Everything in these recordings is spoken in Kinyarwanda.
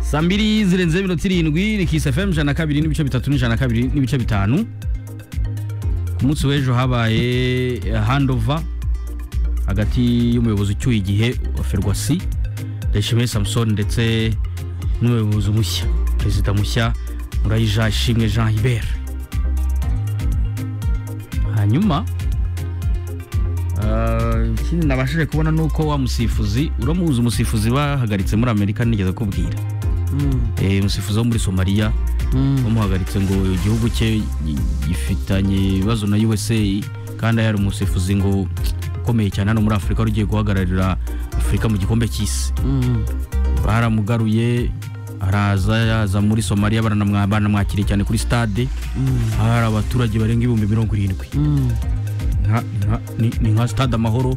saa mbiri zirenze iminota irindwi ni kisi fm ijana na kabiri n'ibice bitatu n'ijana na kabiri n'ibice bitanu ku munsi w'ejo habaye handova hagati y'umuyobozi ucyuye igihe wa ferwasi ndayishimiye samusoni ndetse n'umuyobozi mushya perezida mushya murayija ishimwe jean hibert hanyuma ah, ikindi nabashije kubona ni uko wa musifuzi uramuzi umusifuzi bahagaritse muri amerika nigeze kubwira Eh, umusifuzi wo muri somaliya bamuhagaritse ngo igihugu cye gifitanye ibibazo na usa kandi yari umusifuzi ngo ukomeye cyane hano muri afurika wari ugiye guhagararira afurika mu gikombe cy'isi baramugaruye araza yaza muri somaliya baranamwa- baranamwakiriye cyane kuri stade hari abaturage barenga ibihumbi mirongo irindwi Nka- nka- ni- ni nka stade amahoro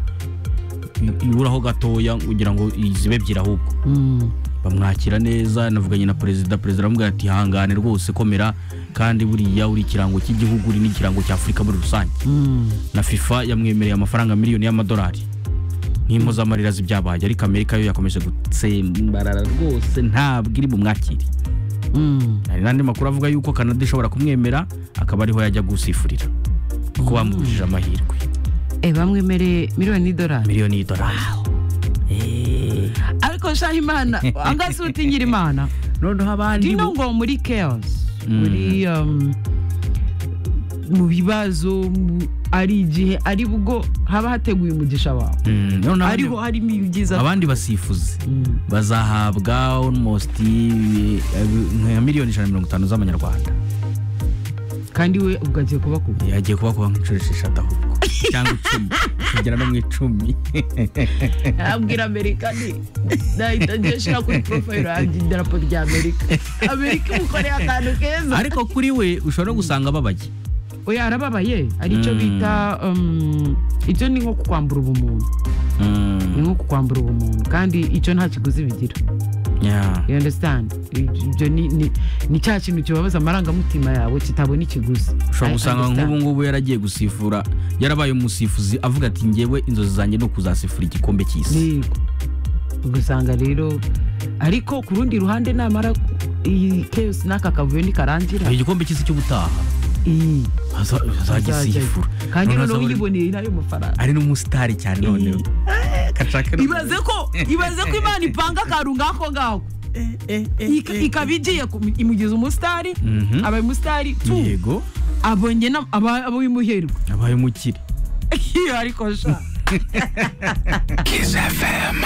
i- iburaho gatoya kugira ngo zibe ebyiri ahubwo bamwakira neza navuganye na perezida perezida aramubwira ati hangane rwose komera kandi buriya uri ikirango cy'igihugu uri n'ikirango cya afurika muri rusange na fifa yamwemereye amafaranga miliyoni y'amadolari nk'impozamarira z'ibyabaye ariko amerika yo yakomeje gutsembarara rwose ntabwo iri bumwakire hari n'andi makuru avuga yuko kanada ishobora kumwemera akaba ariho yajya gusifurira kuko bamubujije amahirwe Eh, bamwemereye miliyoni y'idolari miliyoni y'idolari Eh, ariko shahimana angasi utinyira imana noneho abandi dino bo- ngo muri chaos Mm. muri um, mu bibazo mu- ari igihe ari bwo haba hateguye umugisha wawe Mm, noneho abandi- ariho harimo ibyiza abandi basifuzi Mm. bazahabwa almost eh, nka miliyoni ijana na mirongo itanu z'amanyarwanda kandi we ubwo agiye kuba kuba yagiye kuba kuba nk'inshuro esheshatu ahubwo cyangwa icumi kugera no mu icumi abwira amerika ni nahita ngiye shira kuri porofayiro yanjye idarapo rya amerika amerika imukoreye akantu keza ariko kuri we ushobora no gusanga ababaye oya arababaye aricyo Mm. bita um, icyo ni nko kukwambura ubumuntu ni nko kukwambura ubumuntu kandi icyo nta kiguzi bigira Yeah. you understand ibyo ni, ni, ni cya kintu kibabaza amarangamutima yawe kitabona ikiguzi ushobora I gusanga understand. nk'ubu ngubu yaragiye gusifura yarabaye umusifuzi avuga ati ngewe inzozi zanjye ni ukuzasifura igikombe cy'isi yego ugasanga rero ariko ku rundi ruhande namara iyi keyusi n'aka kavuyo ntikarangira Hari igikombe cy'isi cy'ubutaha iyi aza- azagisifura kandi Noneho noneho azabone- uyiboneye n'ayo mafaranga ari n'umusitari cyane noneho Gashaka no- ibaze ko ibaze ko imana ipanga akantu ngako ngako Ik- ikaba igiye ku- imugeza umusitari Mhm. aba umusitari tu yego abonye na- aba aba uwimuherwa abaye umukire ariko sha Kiss FM.